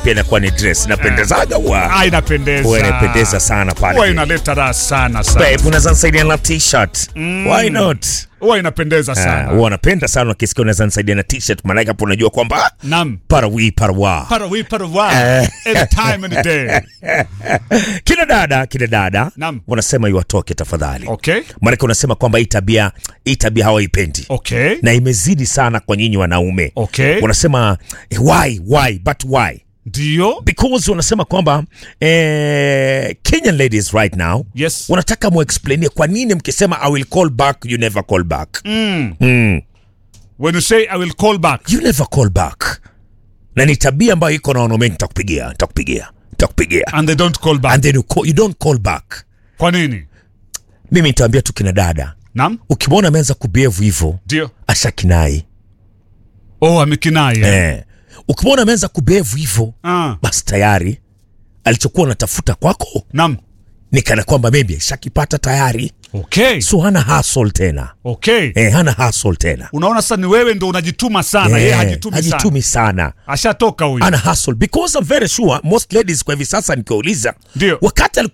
pia inakuwa ni dress inapendezaga huwa Ah, inapendeza. huwa inapendeza sana pale Huwa inaleta raha sana sana. Babe, unaweza nisaidia na t-shirt why not Huwa inapendeza Ah, sana. huwa napenda sana ukisikia unaweza nisaidia na t-shirt maanake hapo unajua kwamba Naam. parawi parawa Para we para wa. Anytime any day. kina dada kina dada Naam. wanasema iwatoke tafadhali Okay. maanake unasema kwamba hii tabia hii tabia hawaipendi Okay. na imezidi sana kwa nyinyi wanaume Okay. wanasema eh, why why but why Ndio. because wanasema kwamba eh, Kenyan ladies right now Yes. wanataka muexplainie kwa nini mkisema I will call back you never call back Mm. mm. When you say I will call back. you never call back na ni tabia ambayo iko na wanaume nitakupigia nitakupigia nitakupigia And they don't call back. and then you, call, you don't call back Kwa nini? mimi nitaambia tu kina dada Naam. ukimwona ameanza kubehave hivyo Ndio. ashakinai Oh, amekinai. eh. eh. ukimwona ameanza kubehave hivyo Ah. basi tayari alichokuwa anatafuta kwako Naam. ni kana kwamba maybe ashakipata tayari Okay. so hana hustle tena Okay. eh, hana hustle tena Unaona sasa ni wewe ndo unajituma sana, yeye Eh, hajitumi sana. hajitumi sana Ashatoka huyu. ana hustle because I'm very sure most ladies kwa hivi sasa nikiwauliza Ndio. wakati alikuwa